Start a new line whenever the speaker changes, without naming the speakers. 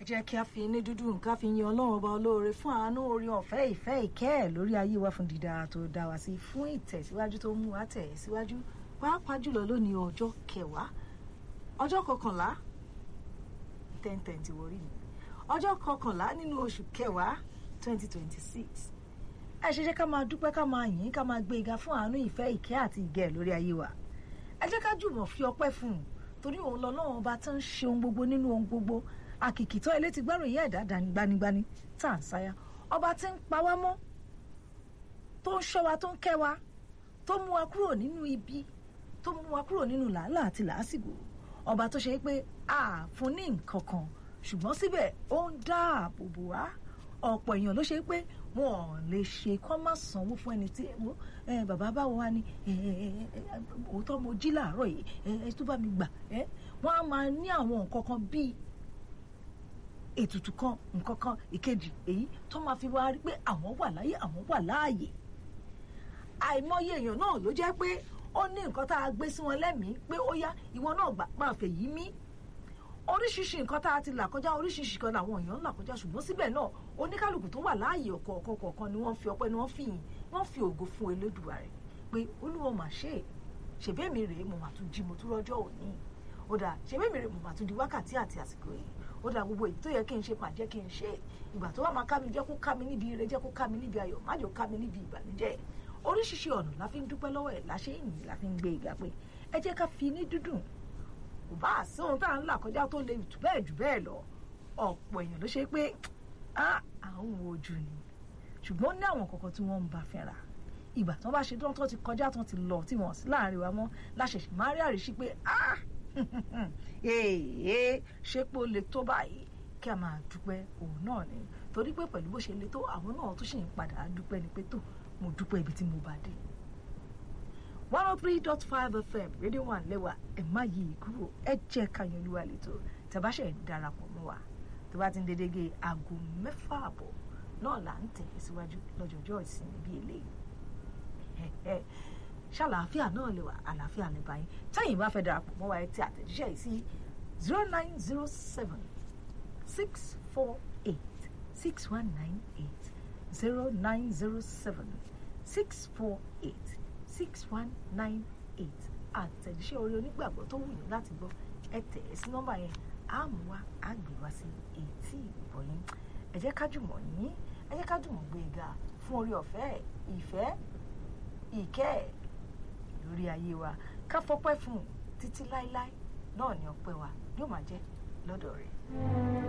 ẹ jẹ́ kí a fi ní dúdú nǹkan fi yin ọlọ́run ọba olóore fún àánú orí ọ̀fẹ́ ìfẹ́ ìkẹ́ ẹ̀ lórí ayé wa fún dídá tó dá wa sí fún ìtẹ̀síwájú tó mú wa tẹ̀ síwájú pàápàá jùlọ lónìí ọjọ́ kẹwàá ọjọ́ kọkànlá ten twenty wọrí mi ọjọ́ kọkànlá nínú oṣù kẹwàá twenty twenty six ẹ ṣe jẹ́ ká máa dúpẹ́ ká máa yìn ká máa gbé ga fún àánú ìfẹ́ ìkẹ́ àti ìgẹ̀ lórí ayé wa ẹ jẹ́ ká jùmọ̀ fi ọpẹ́ fún un torí òun lọ́lọ́run ọba tó ń ṣe ohun gbogbo nínú ohun gbogbo àkìkìtọ́ ilé ti gbárò ìyá ẹ̀dá dání gbanigbani tá à ń sáyà ọba tí ń pa wá mọ́ tó ń ṣọ́ wa tó ń kẹ́ wa tó mú wa kúrò nínú ibi tó mú wa kúrò nínú làálàá àti làásìgbò ọba tó ṣe pé a fún ní nǹkan kan ṣùgbọ́n síbẹ̀ ó ń dáàbò bò wá ọ̀pọ̀ èèyàn ló ṣe pé wọn ò lè ṣe kọ́ má sanwó fún ẹni tí bàbá báwo wá ní òótọ́ mo jí làárọ̀ yìí ẹ tó bá mi gbà wọ́n á máa ní àwọn nǹkan kan bíi ètùtù kan nǹkan kan ìkejì èyí tó máa fi wá rí pé àwọn wà láyé àwọn wà láàyè àìmọye èèyàn náà ló jẹ́ pé ó ní nǹkan tá a gbé sí wọn lẹ́mìí pé ó yá ìwọ náà gbà máa fẹ́ yí mí oríṣiríṣi nǹkan tá a ti là kọjá oríṣiríṣi kan làwọn èèyàn ń là kọjá ṣùgbọ́n síbẹ̀ náà oníkálukú tó wà láàyè ọ̀kọ̀ọ̀kan kọ̀ọ̀kan ni wọ́n fi ọpẹ́ ni wọ́n fi yìn wọ́n fi ògo fún Elédùà rẹ̀ pé olúwa mà ṣe é ṣèbẹ́ mi rèé mo mà tún jí mo tún rọ́jọ́ òní ó dà ṣèbẹ́ mi rèé mo mà tún di wákàtí àti àsìkò yìí ó dà gbogbo èyí tó yẹ kí n ṣe máa jẹ́ kí n ṣe ìgbà tó wà máa ká mi jẹ́ kó ká mi níbi ire jẹ́ kó ká mi níbi ayọ̀ má jẹ́ kó ká mi níbi ìbànújẹ́ oríṣiríṣi ọ̀nà la fi ń dúpẹ́ lọ́wọ́ ẹ̀ la ṣe ń yìn la fi ń gbé ìgbà pé ẹ jẹ́ ká fi ní dúdùn kò bá àsí ohun tá à ń là kọjá tó le jù bẹ́ẹ̀ jù bẹ́ẹ̀ lọ ọ̀pọ̀ èèyàn ló ṣe pé à ń wo ojú ni ṣùgbọ́n ní àwọn kọ̀ọ̀kan tí wọ́n ń bá fẹ́ra ìgbà tí wọ́n bá ṣe tán tó ti kọjá tán ti lọ tí wọ́n sí láàrin wa mọ́ láṣẹ̀ṣẹ̀ máa rí àríṣí pé ah èèyàn ṣé pé ó le tó báyìí kí a máa dúpẹ́ òun náà ni torí pé pẹ̀lú bó ṣe le tó àwọn náà tó ṣì ń padà dúpẹ́ ni pé tó mo dúpẹ́ ibi tí mo bá dé. one oh three dot five fm rédíò wà lẹ́wà ẹ̀ má yí i kúrò ẹ jẹ́ káyọ̀ olúwa lẹ́tọ̀ tẹ̀báṣẹ̀ darapọ̀ mọ́ wa tó bá ti ń dédége aago mẹ́fà àbọ̀ náà là ń tẹ̀ síwájú lọ́jọ́jọ́ ìsinmi bíi eléyìí ṣàlàáfíà náà lè wà àlàáfíà lè báyìí tẹ́yìn bá fẹ́ darapọ̀ mọ́ wa ẹ ti àtẹ̀jíṣẹ́ yìí sí zero nine zero seven six four eight six one nine eight zero nine zero seven six four eight six one nine eight àtẹ̀jíṣẹ́ orí onígbàgbọ́ tó wù yín láti gbọ́ ẹ tẹ̀ ẹ́ sí nọ́mbà yẹn á mú wa á gbé wá sí etí ìbọ̀ yín ẹ jẹ́ ká jùmọ̀ yín ẹ jẹ́ ká jùmọ̀ gbé ga fún orí ọ̀fẹ́ ìfẹ́ ìkẹ́ ẹ̀ lórí ayé wa ká fọpẹ́ fún un títí láéláé náà ni ọpẹ́ wa yóò máa jẹ́ lọ́dọ̀ rẹ̀.